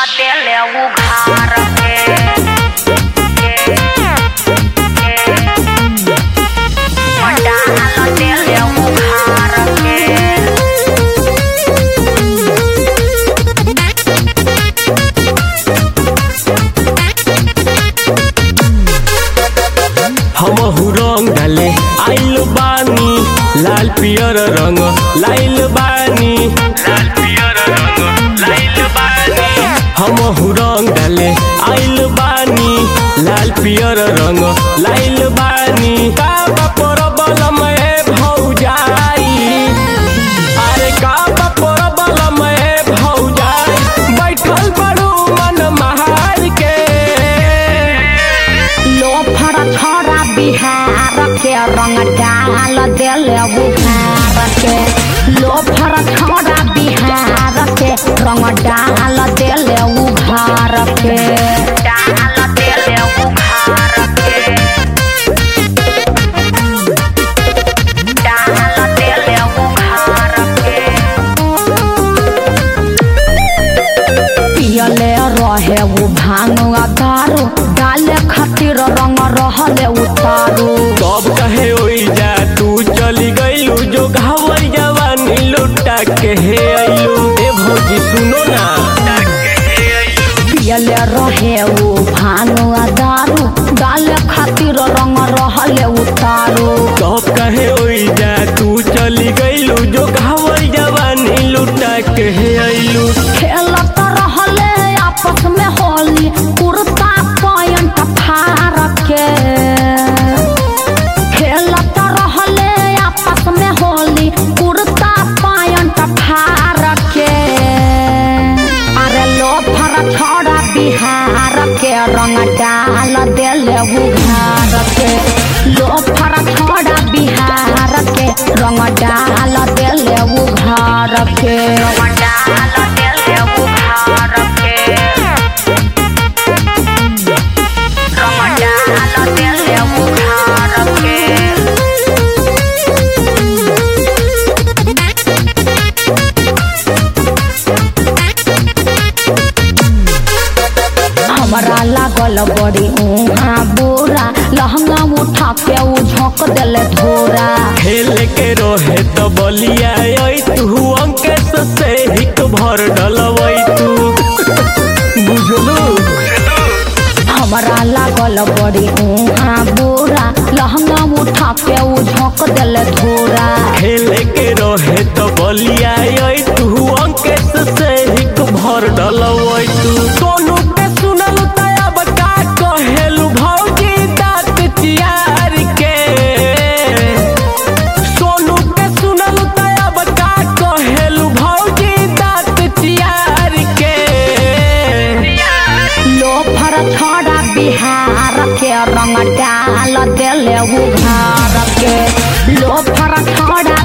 डाल देले उघार के डाल देले उघार के हमहु रंग डाले आइल बानी लाल पियर रंग लाइल बानी लाल पियर रंग लाइल बानी हमहु रंग डाले आइल बानी लाल पियर रंग लाइल बानी का परबल में भौजाई अरे का परबल में भौजाई बैठल बड़ू मन महार के लो फड़ छोड़ा बिहार के रंग डाल देले बुखार के लो फड़ छोड़ा बिहार के रंग डाल देले उघार के डाल देले उघार के डाल देले उघार के पियले रहे वो भांग दारू डाले खातिर रंग रहले उतारू कब कहे ओई जा तू चली गईलू जो घावर जवानी लुटा के हे आइलू ए भौजी सुनो ना पियले रहे वो भांग दारू डाले खातिर रंग रहले उतारू कब कहे ओई जा तू चली गईलू जो घावर जवानी लुटा के हे आइलू खेलत रहले आपस में होली कुर्ता पैंट फाड़ के खेलत रहले आपस में होली कुर्ता पैंट फाड़ के अरे लो फर छोड़ा बिहार के रंग डाल देले उघार के लो फर छोड़ा बिहार के रंग डाल देले उघार के रंग डाल देले उघार के रंग डाल देले उघार के हमरा लागल बड़ी उहाँ बोरा लहंगा उठा के उ झोंक देले धोरा खेल के रहे तो बलिया आई तू अंकेश से हिक भर डलवई तू बुझलू हमरा लागल बड़ी उहाँ बोरा लहंगा उठा के उ झोंक देले धोरा खेल के रहे तो बलिया आई तू अंकेश से हिक भर डलवई तू सोनू के सुनल तब का कहेलू भौजी दांत चियार के सोनू के सुनल तब का कहेलू भौजी दांत चियार के लो फर छोड़ा बिहार के रंग डाल देले उघार के लो फर छोड़ा